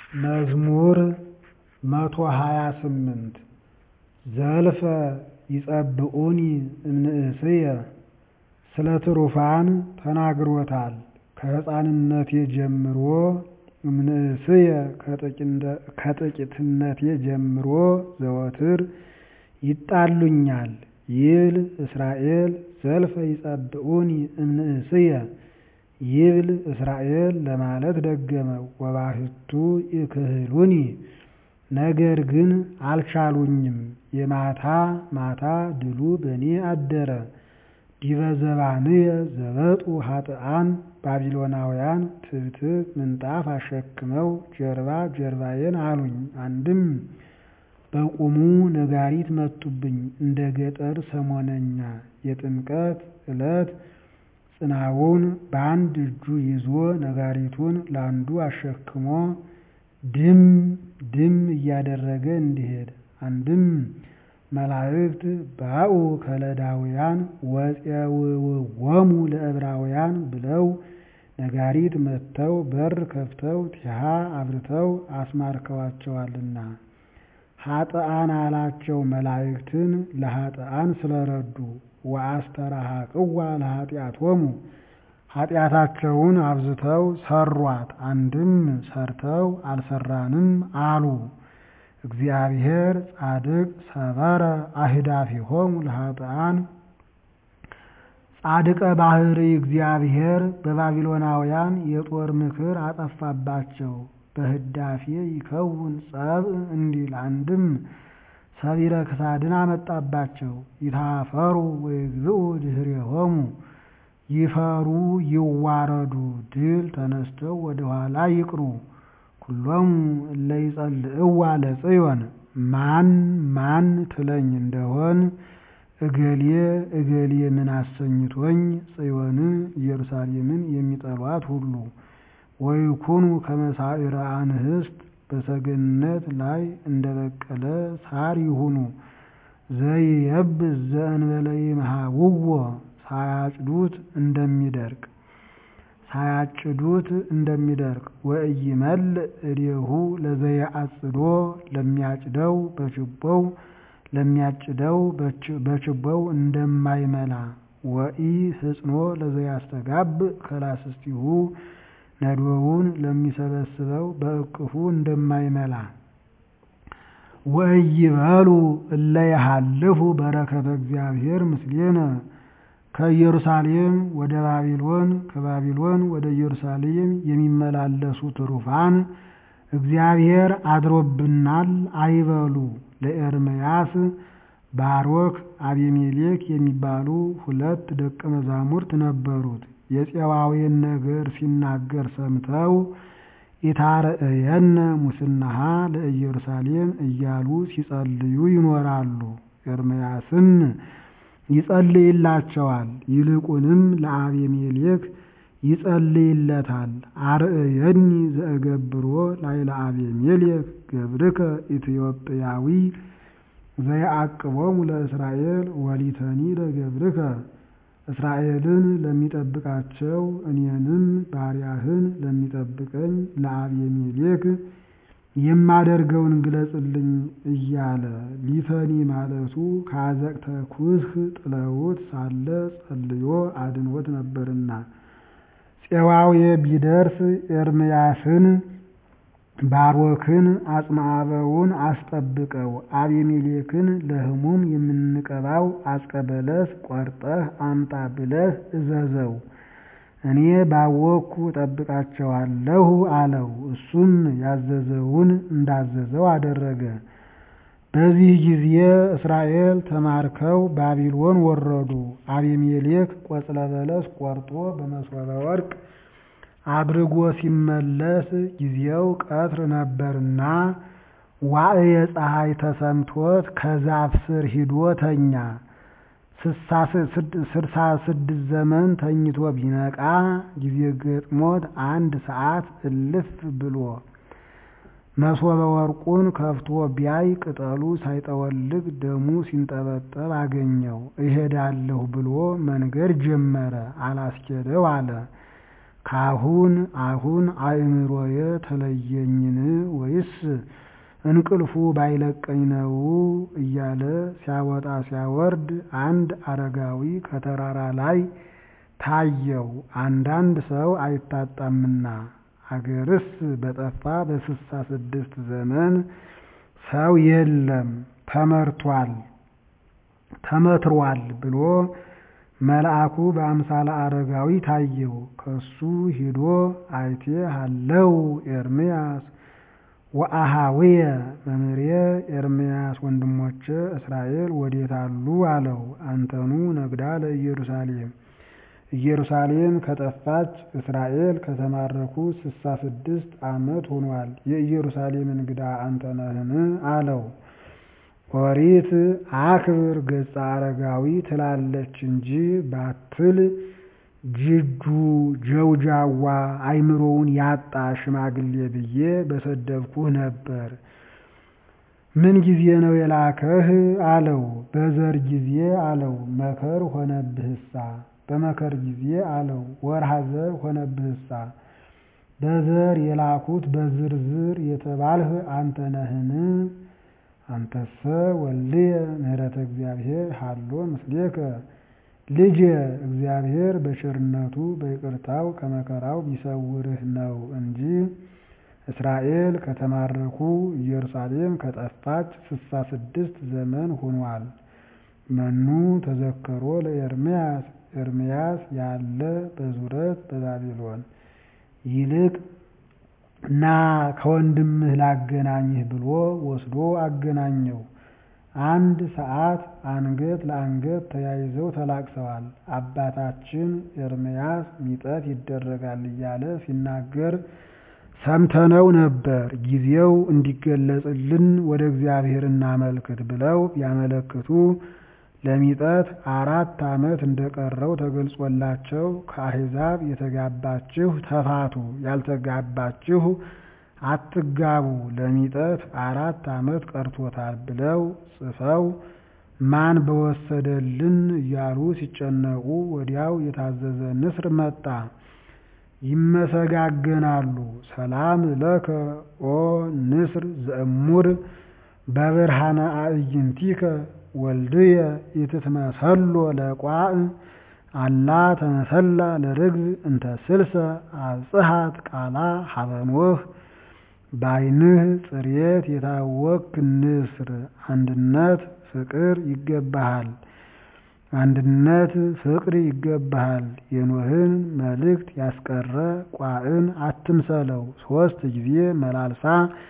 መዝሙር መቶ ሃያ ስምንት ዘልፈ ይጸብዑኒ እምንእስየ ስለ ትሩፋን ተናግሮታል ከሕፃንነቴ ጀምሮ እምንእስየ ከጥቂትነቴ ጀምሮ ዘወትር ይጣሉኛል ይብል እስራኤል ዘልፈ ይጸብዑኒ እምንእስየ ይብል እስራኤል ለማለት ደገመው ወባሕቱ ይክህሉኒ ነገር ግን አልቻሉኝም የማታ ማታ ድሉ በእኔ አደረ ዲበ ዘባንየ ዘበጡ ኃጥኣን ባቢሎናውያን ትብትብ ምንጣፍ አሸክመው ጀርባ ጀርባዬን አሉኝ አንድም በቁሙ ነጋሪት መቱብኝ እንደ ገጠር ሰሞነኛ የጥምቀት ዕለት ጽናውን በአንድ እጁ ይዞ ነጋሪቱን ለአንዱ አሸክሞ ድም ድም እያደረገ እንዲሄድ አንድም መላእክት ባኡ ከለዳውያን ወፄውውዎሙ ለዕብራውያን ብለው ነጋሪት መትተው በር ከፍተው ቲሃ አብርተው አስማርከዋቸዋልና ኃጥኣን አላቸው መላእክትን ለኃጥኣን ስለረዱ ወአስተራሃቅዋ ለኃጢአቶሙ ኃጢአታቸውን አብዝተው ሰሯት አንድም ሰርተው አልሰራንም አሉ እግዚአብሔር ጻድቅ ሰበረ አህዳፊሆሙ ለኃጥኣን ጻድቀ ባህሪ እግዚአብሔር በባቢሎናውያን የጦር ምክር አጠፋባቸው በህዳፌ ይከውን ጸብእ እንዲል አንድም ሰቢረ ክሳድን አመጣባቸው ይታፈሩ ወይግዝኡ ድኅሬሆሙ ይፈሩ ይዋረዱ ድል ተነስተው ወደ ኋላ ይቅሩ ኩሎሙ እለ ይጸልእዋ ለጽዮን ማን ማን ትለኝ እንደሆን እገሌ እገሌ ምን አሰኝቶኝ ጽዮንን ኢየሩሳሌምን የሚጠሏት ሁሉ ወይኩኑ ከመሳዕረ አንህስት በሰገነት ላይ እንደበቀለ ሳር ይሁኑ ዘይየብስ ዘእንበለ ይምሃውዎ ሳያጭዱት እንደሚደርቅ ሳያጭዱት እንደሚደርቅ ወኢይመልእ እዴሁ ለዘየአጽዶ ለሚያጭደው በችቦው ለሚያጭደው በችቦው እንደማይመላ ወኢ ህጽኖ ለዘያስተጋብእ ከላስስቲሁ ነዶውን ለሚሰበስበው በእቅፉ እንደማይመላ ወኢይበሉ እለ የሃልፉ በረከተ እግዚአብሔር ምስሌነ ከኢየሩሳሌም ወደ ባቢሎን ከባቢሎን ወደ ኢየሩሳሌም የሚመላለሱ ትሩፋን እግዚአብሔር አድሮብናል አይበሉ። ለኤርምያስ ባሮክ አቤሜሌክ የሚባሉ ሁለት ደቀ መዛሙርት ነበሩት። የፄዋዌን ነገር ሲናገር ሰምተው ኢታርዕየነ ሙስናሃ ለኢየሩሳሌም እያሉ ሲጸልዩ ይኖራሉ። ኤርምያስም ይጸልይላቸዋል። ይልቁንም ለአቤሜሌክ ይጸልይለታል። አርእየኒ ዘእገብሮ ላዕለ አቤሜሌክ ገብርከ ኢትዮጵያዊ ዘየዐቅቦሙ ለእስራኤል ወሊተኒ ለገብርከ እስራኤልን ለሚጠብቃቸው እኔንም ባሪያህን ለሚጠብቀኝ ለአቤሜሌክ የማደርገውን ግለጽልኝ እያለ ሊተኒ ማለቱ ከአዘቅተ ኩስህ ጥለውት ሳለ ጸልዮ አድንወት ነበርና ፄዋዌ ቢደርስ ኤርምያስን ባሮክን አጽማአበውን አስጠብቀው አቤሜሌክን ለሕሙም የምንቀባው አስቀበለስ ቆርጠህ አምጣ ብለህ እዘዘው እኔ ባወቅኩ ጠብቃቸዋለሁ አለው። እሱም ያዘዘውን እንዳዘዘው አደረገ። በዚህ ጊዜ እስራኤል ተማርከው ባቢሎን ወረዱ። አቤሜሌክ ቆጽለ በለስ ቆርጦ በመሶበ ወርቅ አድርጎ ሲመለስ ጊዜው ቀትር ነበርና ዋዕየ ፀሐይ ተሰምቶት ከዛፍ ስር ሂዶ ተኛ። ስድሳ ስድስት ዘመን ተኝቶ ቢነቃ ጊዜ ገጥሞት አንድ ሰዓት እልፍ ብሎ መሶበ ወርቁን ከፍቶ ቢያይ ቅጠሉ ሳይጠወልግ ደሙ ሲንጠበጠብ አገኘው። እሄዳለሁ ብሎ መንገድ ጀመረ። አላስኬደው አለ። ካሁን አሁን አእምሮዬ ተለየኝን ወይስ እንቅልፉ ባይለቀኝ ነው እያለ ሲያወጣ ሲያወርድ አንድ አረጋዊ ከተራራ ላይ ታየው። አንዳንድ ሰው አይታጣምና አገርስ በጠፋ በስሳ ስድስት ዘመን ሰው የለም ተመርቷል ተመትሯል ብሎ መልአኩ በአምሳለ አረጋዊ ታየው። ከሱ ሂዶ አይቴ ሃለው ኤርምያስ ወአሃውየ መምህሬ ኤርምያስ ወንድሞቼ እስራኤል ወዴት አሉ አለው። አንተኑ ነግዳ ለኢየሩሳሌም ኢየሩሳሌም ከጠፋች እስራኤል ከተማረኩ ስሳ ስድስት ዓመት ሆኗል። የኢየሩሳሌም እንግዳ አንተ ነህን አለው። ኦሪት አክብር ገጸ አረጋዊ ትላለች እንጂ ባትል ጅጁ ጀውጃዋ አይምሮውን ያጣ ሽማግሌ ብዬ በሰደብኩህ ነበር። ምን ጊዜ ነው የላከህ አለው። በዘር ጊዜ አለው። መከር ሆነብህሳ በመከር ጊዜ አለው። ወርሃ ዘር ሆነብህሳ በዘር የላኩት በዝርዝር የተባልህ አንተ ነህን? አንተሰ ወልድየ ምህረተ እግዚአብሔር ሃሎ ምስሌከ ልጄ እግዚአብሔር በቸርነቱ በይቅርታው ከመከራው ቢሰውርህ ነው እንጂ እስራኤል ከተማረኩ ኢየሩሳሌም ከጠፋች ስሳ ስድስት ዘመን ሆኗል። መኑ ተዘከሮ ለኤርምያስ ኤርምያስ ያለ በዙረት በባቢሎን ይልቅ ና ከወንድምህ ላገናኝህ ብሎ ወስዶ አገናኘው። አንድ ሰዓት አንገት ለአንገት ተያይዘው ተላቅሰዋል። አባታችን ኤርምያስ ሚጠት ይደረጋል እያለ ሲናገር ሰምተነው ነበር። ጊዜው እንዲገለጽልን ወደ እግዚአብሔር እናመልክት ብለው ቢያመለክቱ ለሚጠት አራት ዓመት እንደቀረው ተገልጾላቸው ከአሕዛብ የተጋባችሁ ተፋቱ፣ ያልተጋባችሁ አትጋቡ፣ ለሚጠት አራት ዓመት ቀርቶታል ብለው ጽፈው ማን በወሰደልን እያሉ ሲጨነቁ ወዲያው የታዘዘ ንስር መጣ። ይመሰጋገናሉ። ሰላም ለከ ኦ ንስር ዘእሙር በብርሃነ አዕይንቲከ ወልድየ ኢትትመሰሎ ለቋዕ አላ ተመሰላ ለርግብ እንተ ስልሰ አብጽሐት ቃላ ሀበኖህ በዓይንህ ጽሬት የታወክ ንስር አንድነት ፍቅር ይገባሃል። አንድነት ፍቅር ይገባሃል። የኖህን መልእክት ያስቀረ ቋዕን አትምሰለው። ሦስት ጊዜ መላልሳ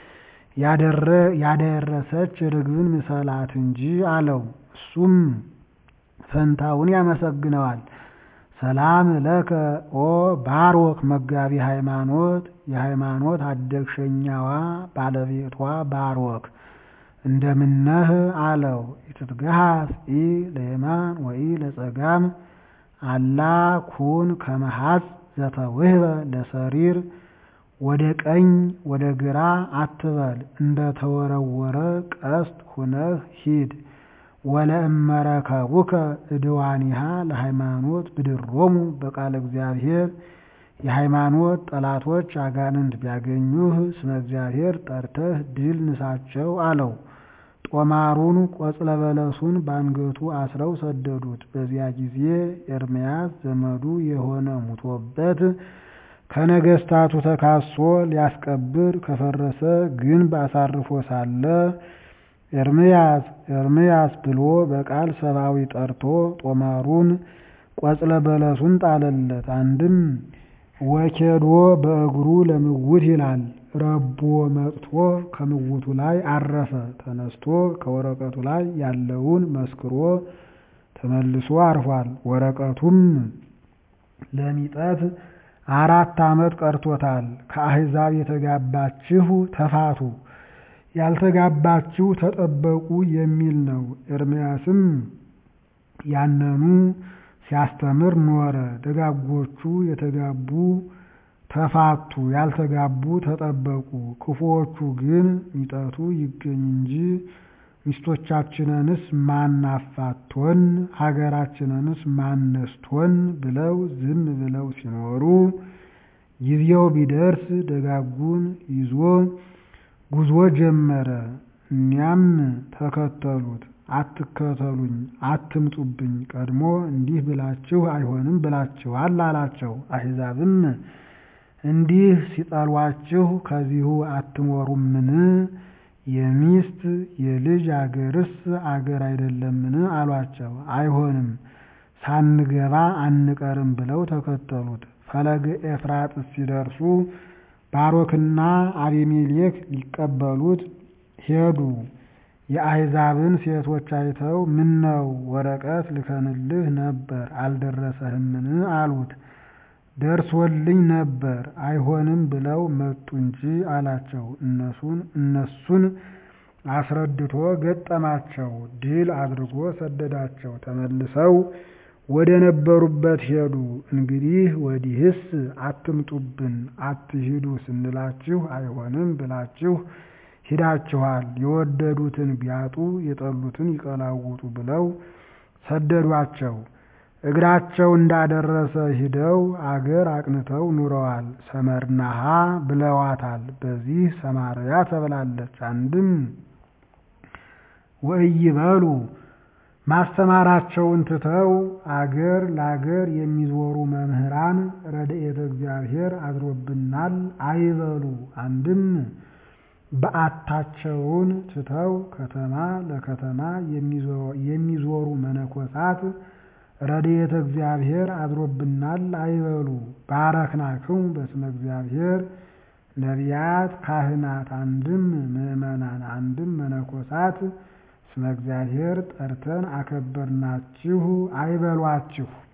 ያደረሰች ርግብን ምሰላት እንጂ አለው። እሱም ፈንታውን ያመሰግነዋል። ሰላም ለከ ኦ ባሮክ መጋቢ ሃይማኖት የሃይማኖት አደግሸኛዋ ባለቤቷ ባሮክ እንደምነህ አለው። ኢትትገሃስ ኢ ለየማን ወኢ ለጸጋም አላ ኩን ከመሃጽ ዘተውህበ ለሰሪር ወደ ቀኝ ወደ ግራ አትበል፣ እንደ ተወረወረ ቀስት ሁነህ ሂድ። ወለእመረከቡከ እድዋኒሃ ለሃይማኖት ብድሮሙ በቃለ እግዚአብሔር የሃይማኖት ጠላቶች አጋንንት ቢያገኙህ ስመ እግዚአብሔር ጠርተህ ድል ንሳቸው አለው። ጦማሩን ቆጽለ በለሱን በአንገቱ አስረው ሰደዱት። በዚያ ጊዜ ኤርምያስ ዘመዱ የሆነ ሙቶበት ከነገስታቱ ተካሶ ሊያስቀብር ከፈረሰ ግንብ አሳርፎ ሳለ ኤርምያስ ኤርምያስ ብሎ በቃል ሰብአዊ ጠርቶ ጦማሩን ቆጽለ በለሱን ጣለለት። አንድም ወኬዶ በእግሩ ለምውት ይላል። ረቦ መጥቶ ከምውቱ ላይ አረፈ። ተነስቶ ከወረቀቱ ላይ ያለውን መስክሮ ተመልሶ አርፏል። ወረቀቱም ለሚጠት አራት ዓመት ቀርቶታል። ከአሕዛብ የተጋባችሁ ተፋቱ፣ ያልተጋባችሁ ተጠበቁ የሚል ነው። ኤርምያስም ያነኑ ሲያስተምር ኖረ። ደጋጎቹ የተጋቡ ተፋቱ፣ ያልተጋቡ ተጠበቁ። ክፉዎቹ ግን ሚጠቱ ይገኝ እንጂ ሚስቶቻችንንስ ማን አፋቶን፣ ሀገራችንንስ ማን ነስቶን ብለው ዝም ብለው ሲኖሩ ጊዜው ቢደርስ ደጋጉን ይዞ ጉዞ ጀመረ። እኒያም ተከተሉት። አትከተሉኝ፣ አትምጡብኝ፣ ቀድሞ እንዲህ ብላችሁ አይሆንም ብላችኋል አላቸው። አሕዛብም እንዲህ ሲጠሏችሁ ከዚሁ አትኖሩምን? የሚስት የልጅ አገርስ አገር አይደለምን? አሏቸው። አይሆንም ሳንገባ አንቀርም ብለው ተከተሉት። ፈለገ ኤፍራጥስ ሲደርሱ ባሮክና አቤሜሌክ ሊቀበሉት ሄዱ። የአሕዛብን ሴቶች አይተው ምነው ወረቀት ልከንልህ ነበር አልደረሰህምን? አሉት። ደርሶልኝ ነበር አይሆንም ብለው መጡ እንጂ አላቸው። እነሱን እነሱን አስረድቶ ገጠማቸው። ድል አድርጎ ሰደዳቸው። ተመልሰው ወደ ነበሩበት ሄዱ። እንግዲህ ወዲህስ አትምጡብን፣ አትሂዱ ስንላችሁ አይሆንም ብላችሁ ሂዳችኋል። የወደዱትን ቢያጡ የጠሉትን ይቀላውጡ ብለው ሰደዷቸው። እግራቸው እንዳደረሰ ሂደው አገር አቅንተው ኑረዋል። ሰመርናሃ ብለዋታል። በዚህ ሰማርያ ተብላለች። አንድም ወኢይበሉ ማስተማራቸውን ትተው አገር ለአገር የሚዞሩ መምህራን ረድኤተ እግዚአብሔር አድሮብናል አይበሉ። አንድም በዓታቸውን ትተው ከተማ ለከተማ የሚዞሩ መነኮሳት ረድኤተ እግዚአብሔር አድሮብናል አይበሉ። ባረክናክሙ በስመ እግዚአብሔር ነቢያት፣ ካህናት አንድም ምዕመናን አንድም መነኮሳት ስመ እግዚአብሔር ጠርተን አከበርናችሁ አይበሏችሁ።